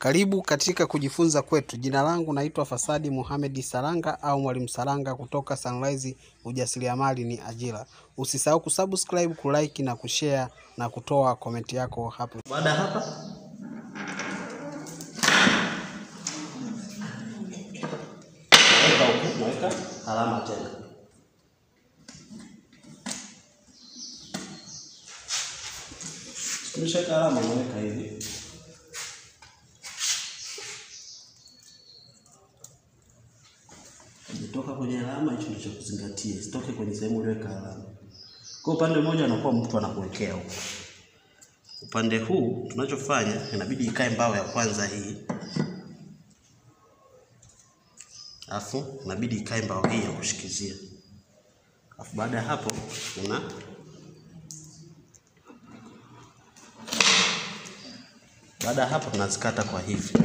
Karibu katika kujifunza kwetu. Jina langu naitwa Fasadi Mohamed Saranga au Mwalimu Saranga kutoka Sunrise Ujasiriamali ni Ajira. Usisahau kusubscribe, kulike na kushare na kutoa komenti yako hapo. Baada ya hapa naweka huku, naweka alama tena. Tumeshaweka alama, naweka hivi. Ikitoka kwenye alama, hicho ndicho kuzingatia, isitoke kwenye sehemu uliweka alama. Kwa upande mmoja anakuwa mtu anakuwekea huko upande huu tunachofanya inabidi ikae mbao ya kwanza hii, alafu inabidi ikae mbao hii ya kushikizia, alafu baada ya hapo una baada ya hapo tunazikata kwa hivi,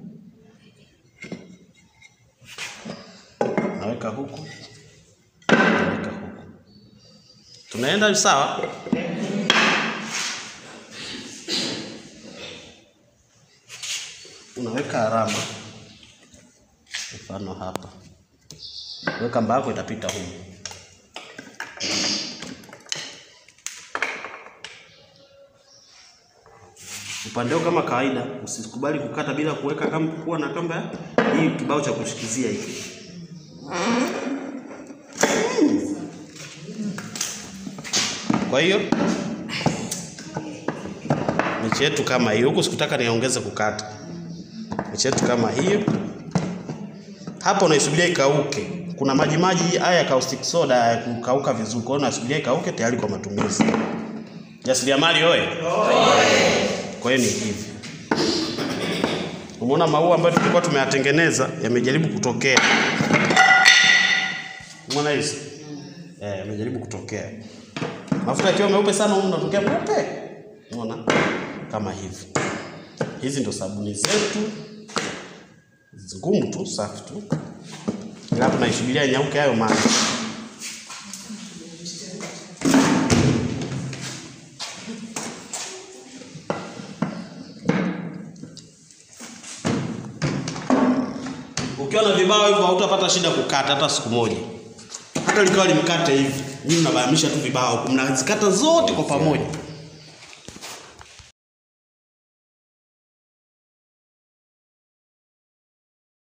naweka huku, naweka huku, tunaenda sawa. unaweka alama, mfano hapa, weka mbao yako itapita humu. Upande huu kama kawaida, usikubali kukata bila kuweka kamba, kuwa na kamba hii kibao cha kushikizia hiki. Kwa hiyo miche yetu kama hiyo, huku sikutaka niongeze kukata miche yetu kama hiyo. Hapo unaisubiria ikauke. Kuna maji maji haya ya caustic soda ya kukauka vizuri, kwa hiyo unasubiria ikauke tayari kwa matumizi. Jasiriamali oye! Kwa hiyo ni hivi, umeona maua ambayo tulikuwa tumeyatengeneza yamejaribu kutokea. Umeona hizi eh, yamejaribu kutokea. Mafuta yakiwa meupe sana, huko unatokea meupe. Umeona kama hivi. Hizi ndo sabuni zetu ngumu tu safi tu, ila tunaisubiria nyauke hayo maji. Ukiwa na vibao hivyo hautapata shida kukata hata siku moja, hata likawa limkate hivi, nyinyi mnabamisha tu vibao, mnazikata zote kwa pamoja.